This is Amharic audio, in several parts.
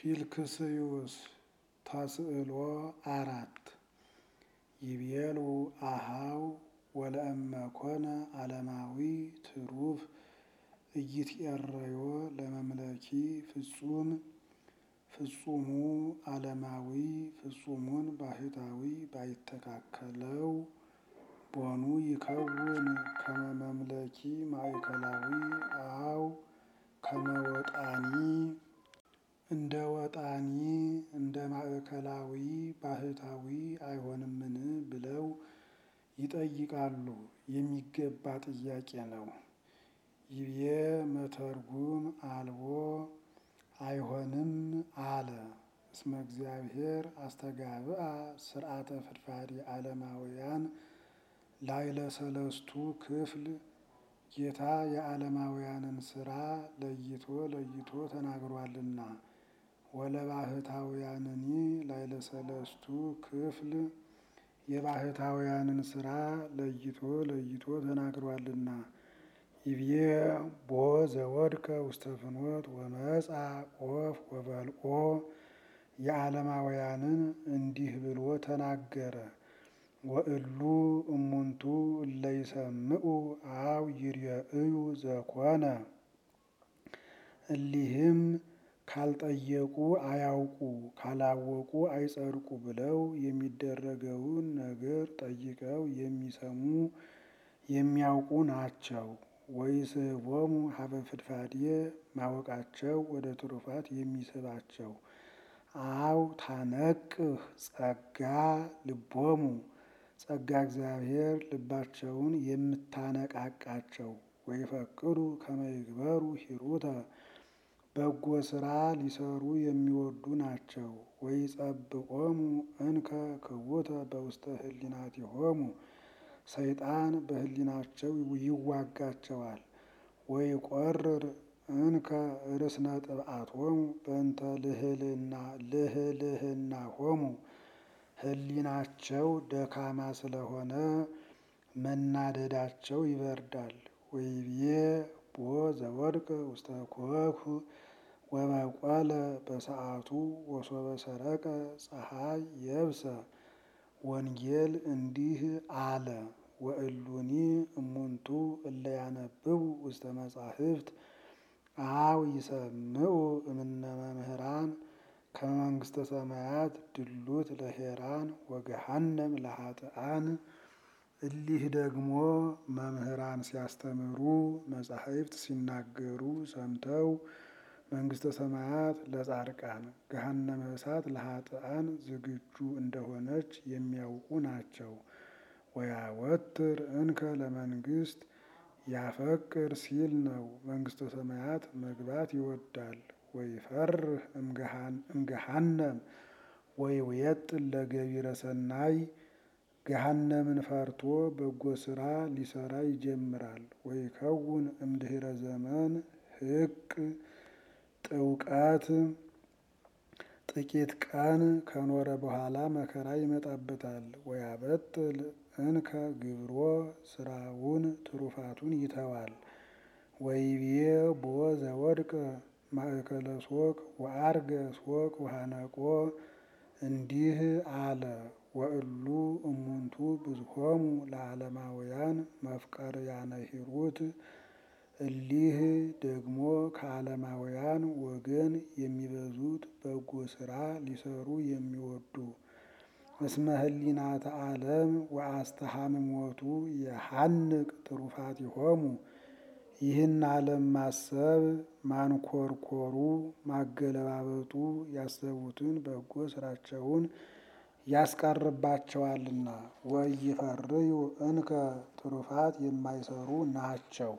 ፊልክስዩስ ተስዕሎ አራት ይቤሉ አሃው ወለእመኮነ ዓለማዊ ትሩፍ ኢይትዔረዮ ለመምለኪ ፍጹም ፍጹሙ ዓለማዊ ፍጹሙን ባህታዊ ባይተካከለው ቦኑ ይከውን ከመ መምለኪ ማእከላዊ አው ከመ ወጣኒ እንደ ወጣኒ እንደ ማእከላዊ ባህታዊ አይሆንምን ብለው ይጠይቃሉ። የሚገባ ጥያቄ ነው። ይቤ መተርጉም አልቦ አይሆንም አለ። እስመ እግዚአብሔር አስተጋብአ ስርዓተ ፍድፋዴ ዓለማውያን ላዕለ ሰለስቱ ክፍል ጌታ የዓለማውያንን ስራ ለይቶ ለይቶ ተናግሯልና። ወለባህታውያንኒ ላዕለ ሰለስቱ ክፍል የባህታውያንን ስራ ለይቶ ለይቶ ተናግሯልና። ይቤ ቦ ዘወድቀ ውስተ ፍኖት ወመጻ ኦፍ ወበልኦ የዓለማውያንን እንዲህ ብሎ ተናገረ። ወእሉ እሙንቱ እለ ይሰምዑ አው ይርኤዩ ዘኮነ እሊህም ካልጠየቁ አያውቁ ካላወቁ አይጸድቁ ብለው የሚደረገውን ነገር ጠይቀው የሚሰሙ የሚያውቁ ናቸው። ወይስሕቦሙ ሀበ ፍድፋዴ ማወቃቸው ወደ ትሩፋት የሚስባቸው። አው ታነቅህ ጸጋ ልቦሙ ጸጋ እግዚአብሔር ልባቸውን የምታነቃቃቸው። ወይፈቅዱ ከመ ይግበሩ ሂሩተ በጎ ስራ ሊሰሩ የሚወዱ ናቸው። ወይጸብቆሙ እንከ ክቡተ በውስተ ህሊናቲሆሙ ሰይጣን በህሊናቸው ይዋጋቸዋል። ወይቈርር እንከ ርእስነ ጥብዓቶሙ በእንተ ልህልናሆሙ ህሊናቸው ደካማ ስለሆነ መናደዳቸው ይበርዳል። ወይቤ ቦ ዘወድቀ ውስተ ኮኩ ወበቆለ በሰዓቱ ወሶበ ሰረቀ ፀሐይ የብሰ ወንጌል እንዲህ አለ። ወእሉኒ እሙንቱ እለ ያነብቡ ውስተ መጻሕፍት አው ይሰምዑ እምነ መምህራን ከመ መንግሥተ ሰማያት ድሉት ለሄራን ወገሃነም ለኃጥኣን። እሊህ ደግሞ መምህራን ሲያስተምሩ መጻሕፍት ሲናገሩ ሰምተው መንግሥተ ሰማያት ለጻድቃን ገሃነመ እሳት ለኃጥኣን ዝግጁ እንደሆነች የሚያውቁ ናቸው። ወያወትር እንከ ለመንግሥት ያፈቅር ሲል ነው። መንግሥተ ሰማያት መግባት ይወዳል። ወይፈርህ እምገሃነም ወይውየጥን ለገቢረ ሰናይ ገሃነምን ፈርቶ በጎ ስራ ሊሰራ ይጀምራል። ወይከውን እምድኅረ ዘመን ህቅ ጥውቀት ጥቂት ቀን ከኖረ በኋላ መከራ ይመጣበታል። ወያበጥል እንከ ግብሮ ስራውን ትሩፋቱን ይተዋል። ወይቤ ቦ ዘወድቀ ማእከለ ሶቅ ወዐርገ ሶቅ ወሐነቆ እንዲህ አለ። ወእሉ እሙንቱ ብዙሖሙ ለዓለማውያን መፍቀርያነ ሂሩት እሊህ ደግሞ ከዓለማውያን ወገን የሚበዙት በጎ ስራ ሊሰሩ የሚወዱ እስመ ህሊናተ ዓለም ወአስተሃምሞቱ የሐንቅ ትሩፋቲሆሙ ይህን ዓለም ማሰብ ማንኰርኰሩ ማገለባበጡ ያሰቡትን በጎ ስራቸውን ያስቀርባቸዋልና። ወኢይፈርዩ እንከ ትሩፋት የማይሰሩ ናቸው።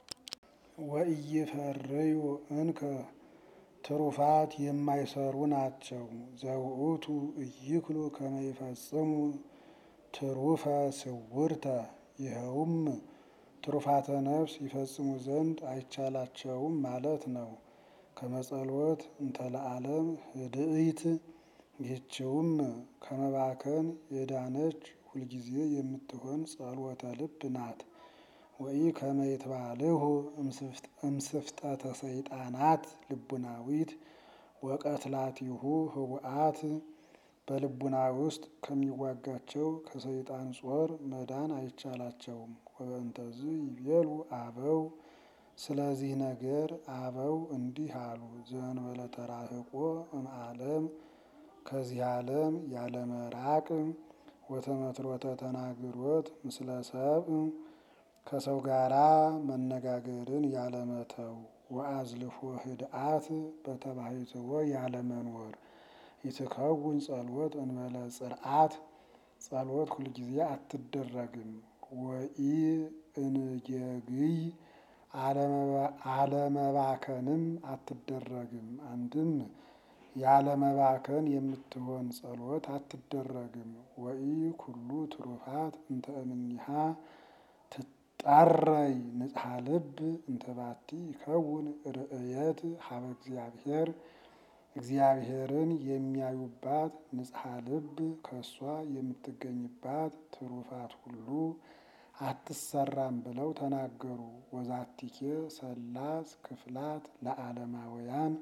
ወኢይፈርዩ እንከ ትሩፋት የማይሰሩ ናቸው። ዘውእቱ ኢይክሉ ከመ ይፈጽሙ ትሩፈ ስውርተ ይኸውም ትሩፋተ ነፍስ ይፈጽሙ ዘንድ አይቻላቸውም ማለት ነው። ከመጸሎት እንተ ለዓለም ህድኢት ይህችውም ከመባከን የዳነች ሁልጊዜ የምትሆን ጸሎተ ልብ ናት። ወኢ ከመ ይትባልሁ እምስፍጠተ ሰይጣናት ልቡናዊት ወቀትላቲሁ ህቡአት በልቡና ውስጥ ከሚዋጋቸው ከሰይጣን ጾር መዳን አይቻላቸውም። ወበእንተዝ ይቤሉ አበው ስለዚህ ነገር አበው እንዲህ አሉ። ዘእንበለ ተራህቆ እምዓለም ከዚህ ዓለም ያለመራቅ ወተመትሮተ ተናግሮት ምስለ ሰብእ ከሰው ጋራ መነጋገርን ያለመተው ወአዝልፎ ህድአት በተባሕትዎ ያለመኖር ይትከውን ጸሎት እንበለ ጽርዓት ጸሎት ሁልጊዜ አትደረግም። ወኢ እንጌግይ አለመባከንም አትደረግም። አንድም ያለመባከን የምትሆን ጸሎት አትደረግም። ወኢ ኩሉ ትሩፋት እንተ እምኔሃ ትጣረይ ንጽሐ ልብ እንተባቲ ይከውን ርእየት ሀበ እግዚአብሔር እግዚአብሔርን የሚያዩባት ንጽሐ ልብ ከእሷ የምትገኝባት ትሩፋት ሁሉ አትሰራም ብለው ተናገሩ። ወዛቲኬ ሰላስ ክፍላት ለዓለማውያን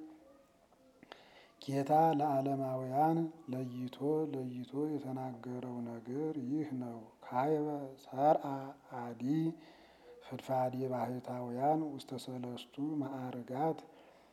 ጌታ ለዓለማውያን ለይቶ ለይቶ የተናገረው ነገር ይህ ነው። ካይበ ሰርአ አዲ ፍድፋድ የባህታውያን ውስተ ሰለስቱ ማዕርጋት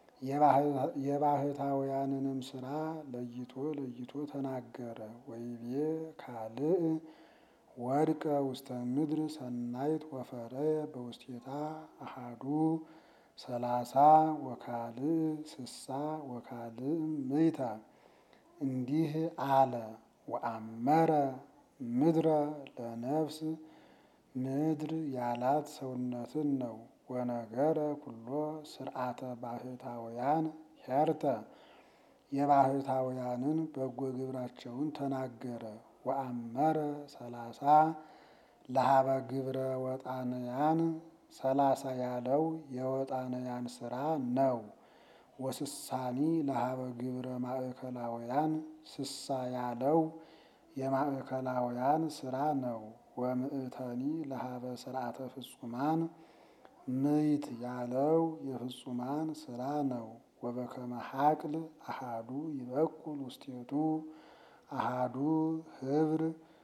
የባህታውያንንም ስራ ለይቶ ለይቶ ተናገረ። ወይቤ ካልእ ወድቀ ውስተ ምድር ሰናይት ወፈረየ በውስቴታ አሃዱ ሰላሳ ወካልእ ስሳ ወካልእ ምይታ እንዲህ አለ። ወአመረ ምድረ ለነፍስ ምድር ያላት ሰውነትን ነው። ወነገረ ኩሎ ስርዓተ ባህታውያን ሄርተ የባህታውያንን በጎ ግብራቸውን ተናገረ። ወአመረ ሰላሳ ለሀበ ግብረ ወጣንያን ሰላሳ ያለው የወጣንያን ስራ ነው። ወስሳኒ ለሀበ ግብረ ማእከላውያን ስሳ ያለው የማእከላውያን ስራ ነው። ወምእተኒ ለሀበ ስርዓተ ፍጹማን ምይት ያለው የፍጹማን ስራ ነው። ወበከመ ሀቅል አሃዱ ይበቁል ውስቴቱ አሃዱ ህብር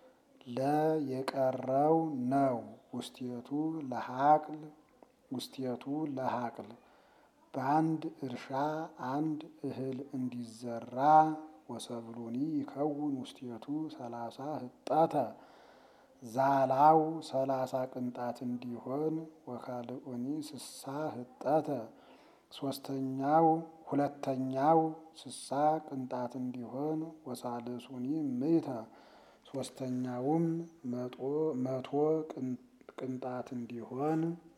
ለየቀረው ነው። ውስቴቱ ለሀቅል ውስቴቱ ለሀቅል በአንድ እርሻ አንድ እህል እንዲዘራ ወሰብሉኒ ይከውን ውስቴቱ ሰላሳ ህጣተ ዛላው ሰላሳ ቅንጣት እንዲሆን ወካልኡኒ ስሳ ህጠተ ሶስተኛው ሁለተኛው ስሳ ቅንጣት እንዲሆን ወሳልሱኒ ምይተ ሶስተኛውም መቶ ቅንጣት እንዲሆን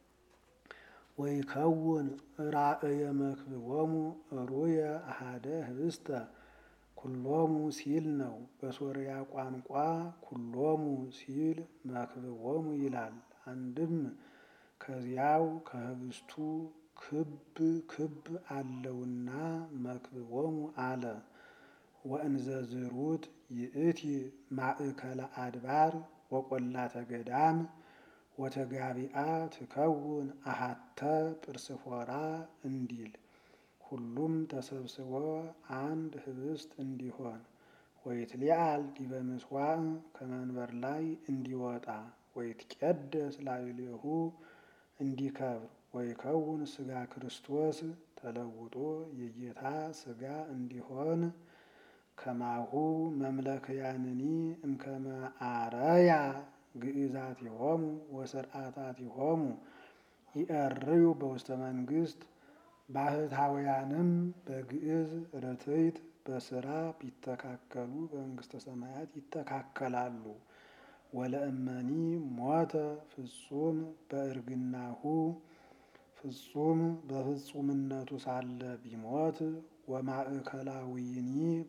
ወይከውን ራእየ መክብቦሙ ሩየ አሃደ ህብስተ ኩሎሙ ሲል ነው። በሶርያ ቋንቋ ኩሎሙ ሲል መክብቦሙ ይላል። አንድም ከዚያው ከህብስቱ ክብ ክብ አለውና መክብቦሙ አለ። ወእንዘ ዝሩት ይእቲ ማእከለ አድባር ወቈላተ ገዳም ወተጋቢአ ትከውን አሃተ ጵርስፎራ እንዲል ሁሉም ተሰብስቦ አንድ ህብስት እንዲሆን ወይትሊአል ዲበ ምጽዋዕ ከመንበር ላይ እንዲወጣ ወይትቄደስ ላዕሌሁ እንዲከብር ወይከውን ስጋ ክርስቶስ ተለውጦ የጌታ ስጋ እንዲሆን ከማሁ መምለክያንኒ እምከመ አረያ ግእዛቲሆሙ ወስርዓታቲሆሙ ይእርዩ በውስተ መንግስት ባህታውያንም በግዕዝ ርትዕት በስራ ቢተካከሉ በመንግስተ ሰማያት ይተካከላሉ። ወለእመኒ ሞተ ፍጹም በእርግናሁ ፍጹም በፍጹምነቱ ሳለ ቢሞት ወማእከላዊኒ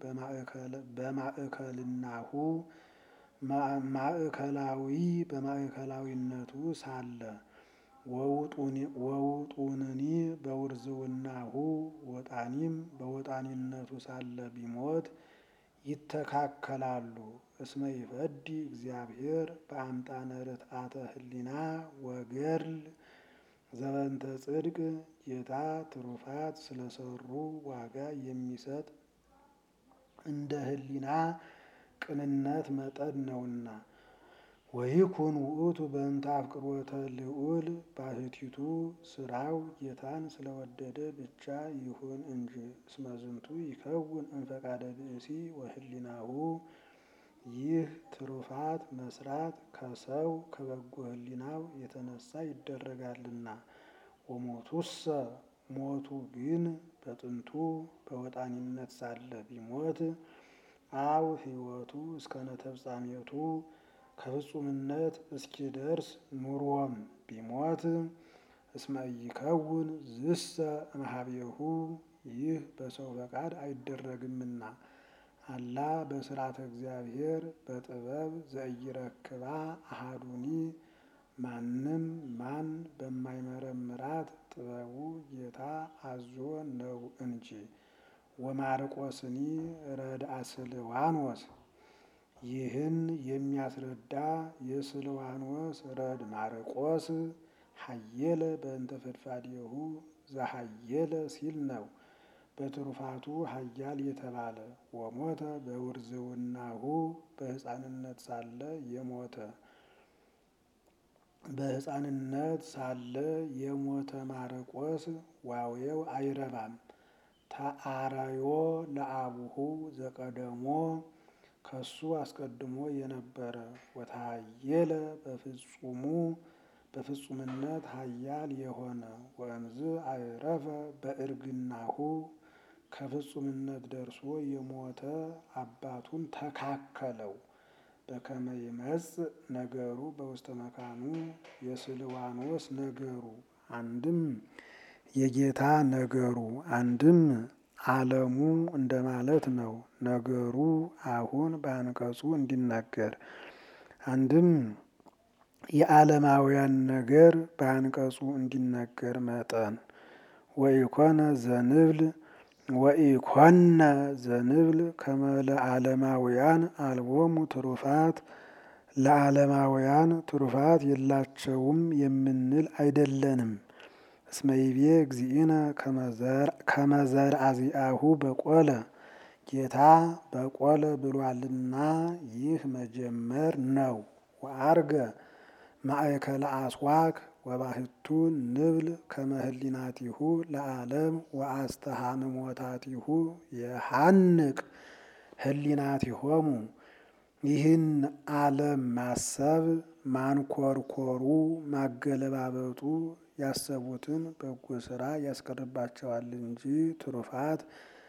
በማእከልናሁ ማእከላዊ በማእከላዊነቱ ሳለ ወውጡንኒ በውርዝውናሁ ወጣኒም በወጣኒነቱ ሳለ ቢሞት ይተካከላሉ። እስመ ይፈዲ እግዚአብሔር በአምጣነ ርትዓተ ህሊና ወገድል ዘበንተ ጽድቅ ጌታ ትሩፋት ስለሰሩ ዋጋ የሚሰጥ እንደ ሕሊና ቅንነት መጠን ነውና። ወይኩን ውእቱ በእንተ አፍቅሮተ ልዑል ባሕቲቱ ስራው ጌታን ስለወደደ ብቻ ይሁን እንጂ። እስመ ዝንቱ ይከውን እምፈቃደ ብእሲ ወሕሊናሁ ይህ ትሩፋት መስራት ከሰው ከበጎ ሕሊናው የተነሳ ይደረጋልና። ወሞቱሰ ሞቱ ግን በጥንቱ በወጣኒነት ሳለ ቢሞት አው ሕይወቱ እስከ ነተፍጻሜቱ ከፍጹምነት እስኪደርስ ኑሮም ቢሞት እስመ ኢይከውን ዝሰ እምኀቤሁ ይህ በሰው ፈቃድ አይደረግምና። አላ በስርዓተ እግዚአብሔር በጥበብ ዘኢይረክባ አሐዱኒ ማንም ማን በማይመረምራት ጥበቡ ጌታ አዞ ነው እንጂ። ወማርቆስኒ ረድአ ስልዋኖስ ይህን የሚያስረዳ የስልዋኖስ ረድ ማርቆስ ሀየለ በእንተ ፈድፋዴሁ ዘሀየለ ሲል ነው። በትሩፋቱ ሀያል የተባለ ወሞተ በውርዝውናሁ በሕፃንነት ሳለ የሞተ በሕፃንነት ሳለ የሞተ ማርቆስ ዋዌው አይረባም። ተአረዮ ለአቡሁ ዘቀደሞ ከሱ አስቀድሞ የነበረ ወታየለ በፍጹሙ በፍጹምነት ሀያል የሆነ ወእምዝ አይረፈ በእርግናሁ ከፍጹምነት ደርሶ የሞተ አባቱን ተካከለው። በከመ ይመጽእ ነገሩ በውስተ መካኑ የስልዋኖስ ነገሩ አንድም የጌታ ነገሩ አንድም ዓለሙ እንደማለት ነው። ነገሩ አሁን በአንቀጹ እንዲናገር አንድም የዓለማውያን ነገር በአንቀጹ እንዲነገር መጠን ወኢኮነ ዘንብል ወኢኮነ ዘንብል ከመ ለዓለማውያን አልቦሙ ትሩፋት ለዓለማውያን ትሩፋት የላቸውም የምንል አይደለንም። እስመ ይቤ እግዚእነ ከመ ዘርአዚአሁ በቆለ ጌታ በቆለ ብሏልና ይህ መጀመር ነው። ወአርገ ማእከለ አስዋክ ወባሕቱ ንብል ከመ ህሊናቲሁ ለዓለም ወአስተሃምሞታቲሁ የሐንቅ ህሊናቲሆሙ ይህን ዓለም ማሰብ ማንኮርኮሩ ማገለባበጡ ያሰቡትን በጎ ስራ ያስቀርባቸዋል እንጂ ትሩፋት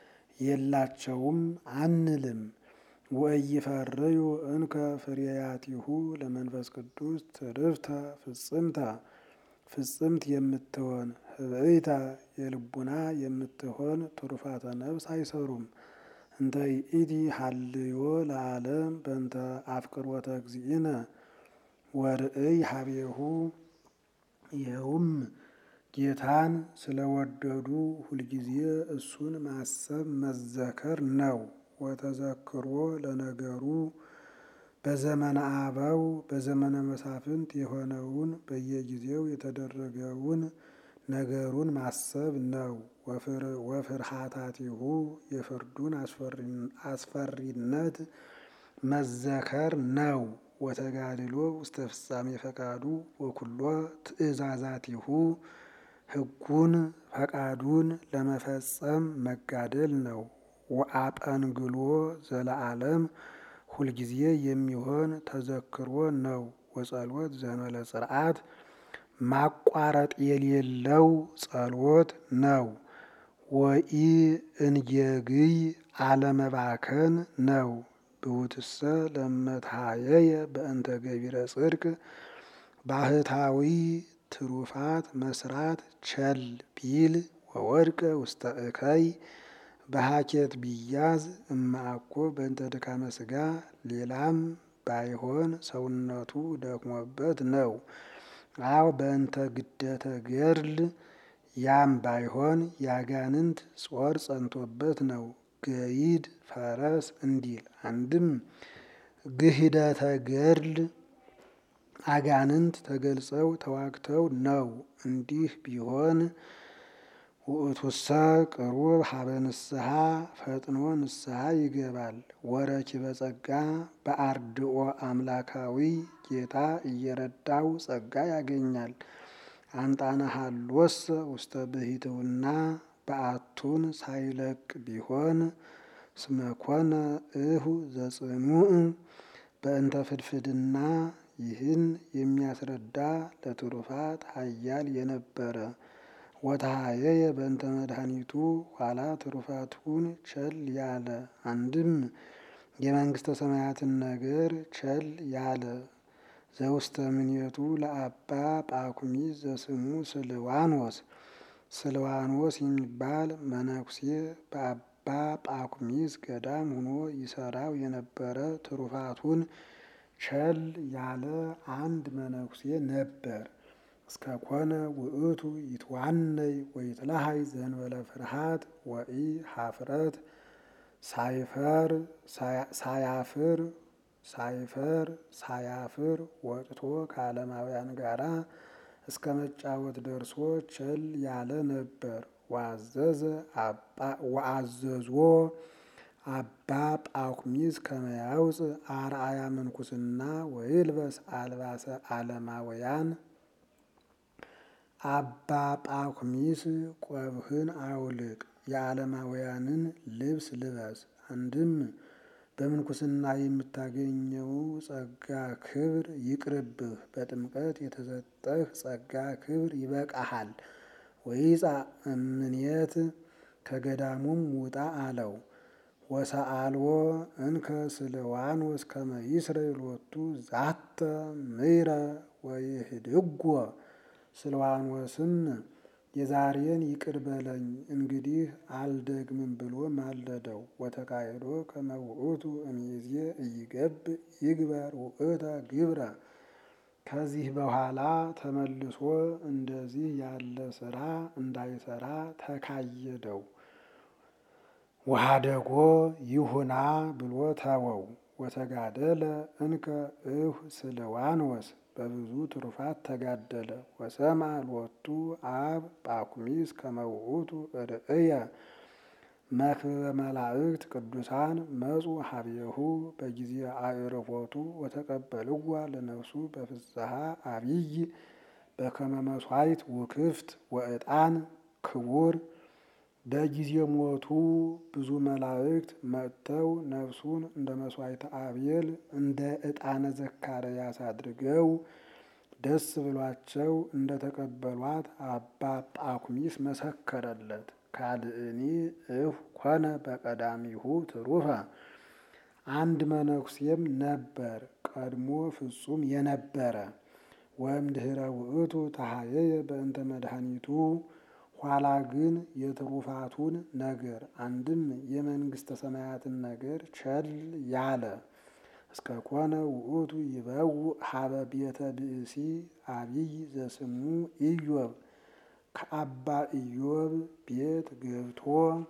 የላቸውም አንልም። ወኢይፈርዩ እንከ ፍሬያቲሁ ለመንፈስ ቅዱስ ትርፍተ ፍጽምተ ፍጽምት የምትሆን ህብእይተ የልቡና የምትሆን ትሩፋተ ነፍስ አይሰሩም። እንተ ይእቲ ሀልዮ ለዓለም በእንተ አፍቅሮተ እግዚእነ ወርእይ ሀቤሁ ይኸውም ጌታን ስለወደዱ ሁልጊዜ እሱን ማሰብ መዘከር ነው። ወተዘክሮ ለነገሩ በዘመነ አበው በዘመነ መሳፍንት የሆነውን በየጊዜው የተደረገውን ነገሩን ማሰብ ነው። ወፍርሃታቲሁ የፍርዱን አስፈሪነት መዘከር ነው። ወተጋድሎ ውስተ ፍጻሜ ፈቃዱ ወኩሎ ትእዛዛቲሁ ሕጉን ፈቃዱን ለመፈጸም መጋደል ነው። ወአጠንግሎ ዘለዓለም ሁልጊዜ የሚሆን ተዘክሮ ነው። ወጸሎት ዘመለ ጽርዓት ማቋረጥ የሌለው ጸሎት ነው። ወኢ እንጌግይ አለመባከን ነው። ብውትሰ ለመትሃየየ በእንተ ገቢረ ጽድቅ ባህታዊ ትሩፋት መስራት ቸል ቢል ወወድቀ ውስተ እከይ በሀኬት ቢያዝ እማአኮ በእንተ ድካመ ሥጋ ሌላም ባይሆን ሰውነቱ ደክሞበት ነው። አው በእንተ ግደተ ገድል ያም ባይሆን ያጋንንት ጾር ጸንቶበት ነው። ገይድ ፈረስ እንዲል አንድም ግህደተ ገድል አጋንንት ተገልጸው ተዋግተው ነው። እንዲህ ቢሆን ውእቱሰ ቅሩብ ሀበ ንስሐ ፈጥኖ ንስሐ ይገባል። ወረኪበ ጸጋ በአርድኦ አምላካዊ ጌታ እየረዳው ጸጋ ያገኛል። አንጣነ ሀሎሰ ውስተ ብሂትውና በአቱን ሳይለቅ ቢሆን ስመኮነ እሁ ዘጽኑዕ በእንተ ፍድፍድና ይህን የሚያስረዳ ለትሩፋት ኃያል የነበረ ወተሃየየ በእንተ መድኃኒቱ ኋላ ትሩፋቱን ቸል ያለ አንድም የመንግስተ ሰማያትን ነገር ቸል ያለ ዘውስተ ምኔቱ ለአባ ጳኩሚስ ዘስሙ ስልዋኖስ ስልዋኖስ የሚባል መነኩሴ በአባ ጳኩሚስ ገዳም ሆኖ ይሰራው የነበረ ትሩፋቱን ቸል ያለ አንድ መነኩሴ ነበር። እስከ ኮነ ውእቱ ይትዋነይ ወይትለሃይ ዘንበለ ፍርሃት ወኢ ሀፍረት ሳይፈር ሳያፍር ሳይፈር ሳያፍር ወጥቶ ከዓለማውያን ጋራ እስከ መጫወት ደርሶ ቸል ያለ ነበር። ዋዘዘ ወአዘዞ አባ ጳኩሚስ ከመያውፅ አርአያ ምንኩስና ወይልበስ አልባሰ ዓለማውያን አባ ጳኩሚስ ቆብህን አውልቅ፣ የዓለማውያንን ልብስ ልበስ። አንድም በምንኩስና የምታገኘው ጸጋ ክብር ይቅርብህ፣ በጥምቀት የተሰጠህ ጸጋ ክብር ይበቃሃል። ወይጻ እምኔት ከገዳሙም ውጣ አለው። ወሰአልዎ እንከ ስልዋኖስ ከመ ይስረይ ሎቱ ዛተ ምይረ ወይህድጎ ስልዋኖስም የዛሬን ይቅር በለኝ እንግዲህ አልደግምም ብሎ ማለደው። ወተካይዶ ከመ ውእቱ እምይእዜ ኢይገብ ይግበር ውእተ ግብረ ከዚህ በኋላ ተመልሶ እንደዚህ ያለ ስራ እንዳይሰራ ተካየደው። ወሀደጎ ይሁና ብሎ ተወው። ወተጋደለ እንከ እሁ ስልዋኖስ በብዙ ትሩፋት ተጋደለ። ወሰማ ሎቱ አብ ጳኩሚስ ከመ ውእቱ ርእየ መክብበ መላእክት ቅዱሳን መጹ ሀቤሁ በጊዜ አዕርፎቱ ወተቀበልዋ ለነፍሱ በፍስሐ አብይ በከመ መስዋዕት ውክፍት ወዕጣን ክቡር በጊዜ ሞቱ ብዙ መላእክት መጥተው ነፍሱን እንደ መስዋዕተ አቤል እንደ ዕጣነ ዘካርያስ አድርገው ደስ ብሏቸው እንደ ተቀበሏት አባ ጳኩሚስ መሰከረለት። ካልእኒ እሁ ኮነ በቀዳሚሁ ትሩፈ አንድ መነኩሴም ነበር ቀድሞ ፍጹም የነበረ ወእምድኅረ ውእቱ ተሃየየ በእንተ መድኃኒቱ ኋላ ግን የትሩፋቱን ነገር አንድም የመንግስተ ሰማያትን ነገር ቸል ያለ እስከ ኮነ ውእቱ ይበውእ ሀበ ቤተ ብእሲ አቢይ ዘስሙ ኢዮብ ከአባ ኢዮብ ቤት ገብቶ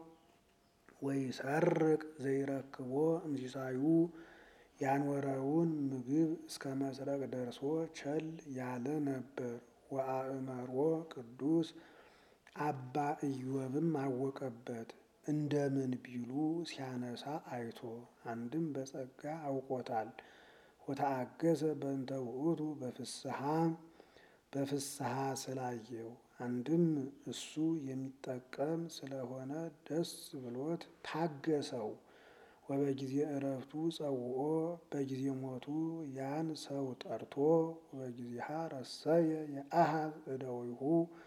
ወይሰርቅ ዘይረክቦ እምሲሳዩ ያኖረውን ምግብ እስከ መስረቅ ደርሶ ቸል ያለ ነበር። ወአእመሮ ቅዱስ አባ ኢዮብም አወቀበት። እንደምን ቢሉ ሲያነሳ አይቶ አንድም በጸጋ አውቆታል። ወተአገሰ በእንተ ውእቱ በፍስሐ በፍስሐ ስላየው አንድም እሱ የሚጠቀም ስለሆነ ደስ ብሎት ታገሰው። ወበጊዜ እረፍቱ ጸውኦ በጊዜ ሞቱ ያን ሰው ጠርቶ ወበጊዜሃ ረሰየ የአሃዝ እደዊሁ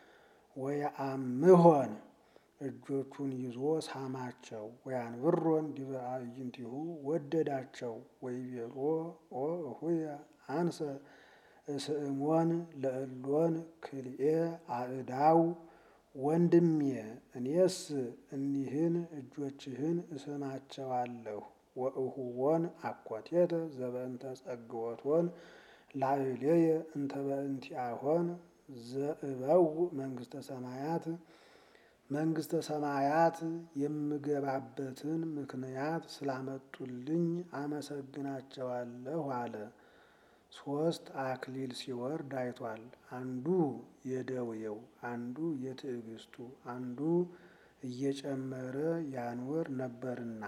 ወየአምሆን እጆቹን ይዞ ሳማቸው። ወያንብሮን ዲበ አዕይንቲሁ ወደዳቸው። ወይቤሎ ኦ እሁየ አንሰ እስእሞን ለእሎን ክልኤ አእዳው ወንድሜ እኔስ እኒህን እጆችህን እስማቸዋለሁ። ወእሁቦን አኮቴተ ዘበእንተ ጸግወቶን ላዕሌየ እንተ በእንቲአሆን ዘእበው መንግስተ ሰማያት መንግስተ ሰማያት የምገባበትን ምክንያት ስላመጡልኝ አመሰግናቸዋለሁ አለ። ሶስት አክሊል ሲወርድ አይቷል። አንዱ የደዌው፣ አንዱ የትዕግስቱ፣ አንዱ እየጨመረ ያንወር ነበርና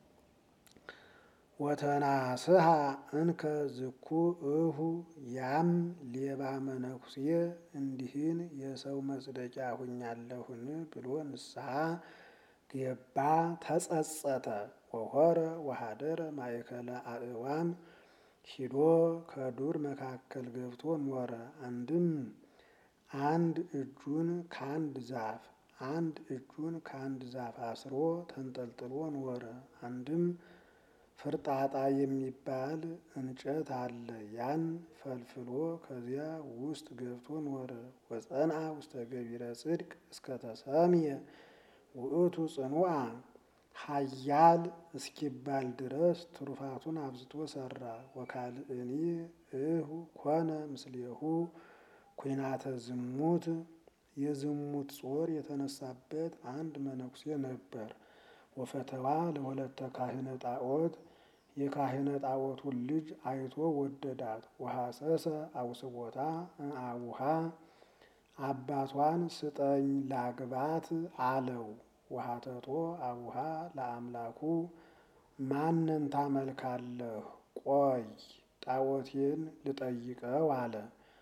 ወተናስሐ እንከ ዝኩ እሁ ያም ሌባ መነኩሴ እንዲህን የሰው መጽደቂያ ሁኛለሁን ብሎ ንስሐ ገባ፣ ተጸጸተ። ወሆረ ወሃደረ ማእከለ አእዋም ሂዶ ከዱር መካከል ገብቶ ኖረ። አንድም አንድ እጁን ከአንድ ዛፍ አንድ እጁን ከአንድ ዛፍ አስሮ ተንጠልጥሎ ኖረ። አንድም ፍርጣጣ የሚባል እንጨት አለ። ያን ፈልፍሎ ከዚያ ውስጥ ገብቶ ኖረ። ወጸንዐ ውስተ ገቢረ ጽድቅ እስከ ተሰምየ ውእቱ ጽኑዓ ኃያል እስኪባል ድረስ ትሩፋቱን አብዝቶ ሰራ። ወካልእኒ እሁ ኮነ ምስሌሁ ኩናተ ዝሙት የዝሙት ጾር የተነሳበት አንድ መነኩሴ ነበር። ወፈተዋ ለወለተ ካህነ ጣዖት የካህነ ጣዖቱን ልጅ አይቶ ወደዳት። ወሐሰሰ አውስቦታ አቡሃ አባቷን ስጠኝ ላግባት አለው። ወሐተቶ አቡሃ ለአምላኩ ማንን ታመልካለህ? ቆይ ጣዖቴን ልጠይቀው አለ።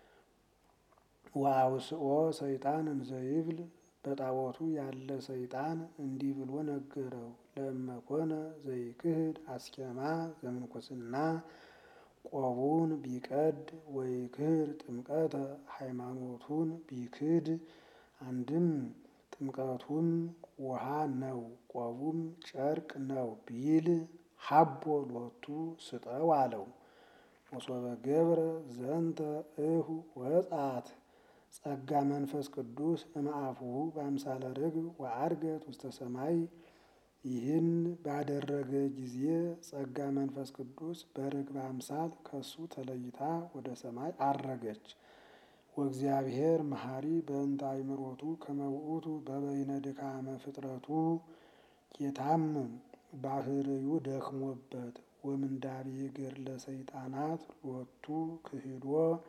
ወአውስኦ ሰይጣን እንዘይብል በጣዖቱ ያለ ሰይጣን እንዲህ ብሎ ነገረው። ለእመኮነ ዘይክህድ አስኬማ ዘምንኩስና ቆቡን ቢቀድ ወይክህድ ጥምቀተ ሃይማኖቱን ቢክድ አንድም ጥምቀቱም ውሃ ነው፣ ቆቡም ጨርቅ ነው ቢል ሀቦ ሎቱ ስጠው አለው። ወሶበ ገብረ ዘንተ እሁ ወጻት ጸጋ መንፈስ ቅዱስ እምአፉሁ በአምሳለ ርግብ ወዐርገት ውስተ ሰማይ። ይህን ባደረገ ጊዜ ጸጋ መንፈስ ቅዱስ በርግብ አምሳል ከሱ ተለይታ ወደ ሰማይ አረገች። ወእግዚአብሔር መሐሪ በእንተ አእምሮቱ ከመ ውእቱ በበይነ ድካመ ፍጥረቱ ጌታም ባህርዩ ደክሞበት ወምንዳቤ ገድለ ሰይጣናት ሎቱ ክህዶ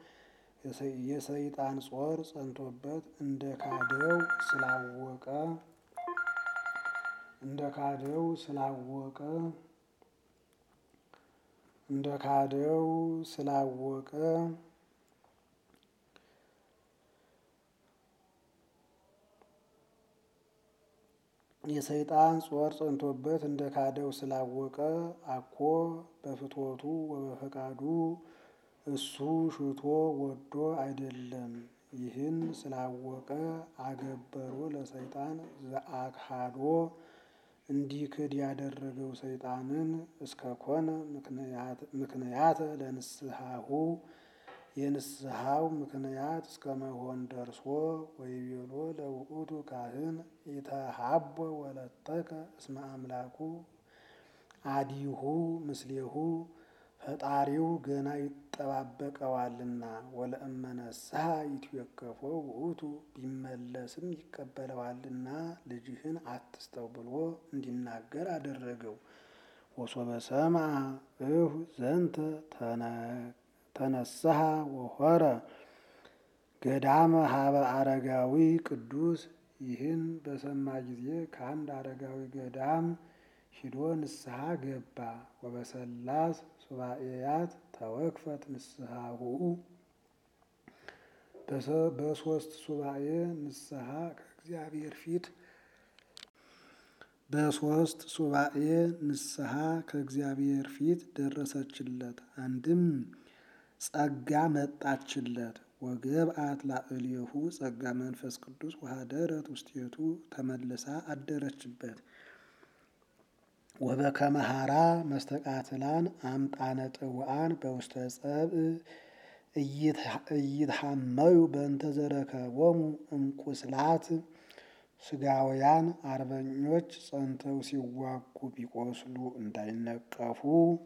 የሰይጣን ጾር ጸንቶበት እንደ ካደው ስላወቀ እንደ ካደው ስላወቀ እንደ ካደው ስላወቀ የሰይጣን ጾር ጸንቶበት እንደ ካደው ስላወቀ አኮ በፍትወቱ ወበፈቃዱ እሱ ሽቶ ወዶ አይደለም። ይህን ስላወቀ አገበሮ ለሰይጣን ዘአክሃዶ እንዲክድ ያደረገው ሰይጣንን እስከ ኮነ ምክንያተ ለንስሐሁ የንስሐው ምክንያት እስከ መሆን ደርሶ ወይቤሎ ለውእቱ ካህን ኢተሃቦ ወለተከ እስመ አምላኩ አዲሁ ምስሌሁ ፈጣሪው ገና ይጠባበቀዋልና ወለእመነስሐ ይትዌከፎ ውእቱ ቢመለስም ይቀበለዋልና ልጅህን አትስጠው ብሎ እንዲናገር አደረገው። ወሶበ ሰምዐ እሁ ዘንተ ተነስሐ ወሖረ ገዳመ ሀበ አረጋዊ ቅዱስ። ይህን በሰማ ጊዜ ከአንድ አረጋዊ ገዳም ሂዶ ንስሐ ገባ። ወበሰላስ ሱባኤያት ተወክፈት ንስሐሁ በሶስት ሱባኤ ንስሐ ከእግዚአብሔር ፊት በሶስት ሱባኤ ንስሐ ከእግዚአብሔር ፊት ደረሰችለት። አንድም ጸጋ መጣችለት። ወገብአት ላዕሌሁ ጸጋ መንፈስ ቅዱስ ወሀደረት ውስቴቱ ተመልሳ አደረችበት። ወበከመ ሀራ መስተቃትላን አምጣነ ጥውአን በውስተ ጸብእ እይትሐመዩ በእንተ ዘረከቦሙ እምቁስላት ስጋውያን አርበኞች ጸንተው ሲዋጉ ቢቆስሉ እንዳይነቀፉ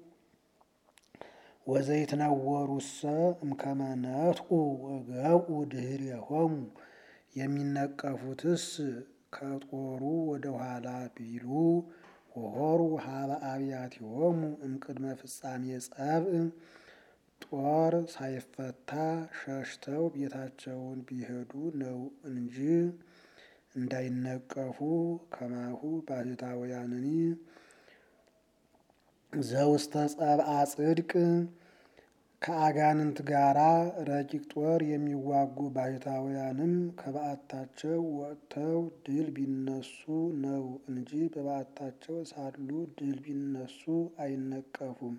ወዘይትነወሩሰ እምከመ ነጥቁ ወገብኡ ድኅሬሆሙ የሚነቀፉትስ ከጦሩ ወደ ኋላ ቢሉ ወሖሩ ሀበ አብያቲሆሙ እምቅድመ ፍጻሜ ጸብእ ጦር ሳይፈታ ሸሽተው ቤታቸውን ቢሄዱ ነው እንጂ እንዳይነቀፉ ከማሁ ባሕታውያንኒ ዘውስተ ጸብአ ጽድቅ ከአጋንንት ጋራ ረቂቅ ጦር የሚዋጉ ባሕታውያንም ከበዓታቸው ወጥተው ድል ቢነሱ ነው እንጂ በበዓታቸው ሳሉ ድል ቢነሱ አይነቀፉም።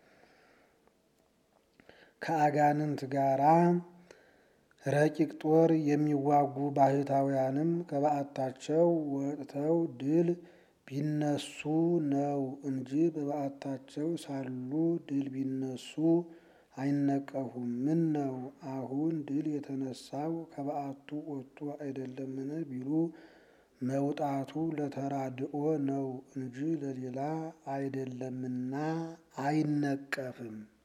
ከአጋንንት ጋራ ረቂቅ ጦር የሚዋጉ ባሕታውያንም ከበዓታቸው ወጥተው ድል ቢነሱ ነው እንጂ በበዓታቸው ሳሉ ድል ቢነሱ አይነቀፉም። ምን ነው አሁን ድል የተነሳው ከበዓቱ ወጥቶ አይደለምን ቢሉ መውጣቱ ለተራድኦ ነው እንጂ ለሌላ አይደለምና አይነቀፍም።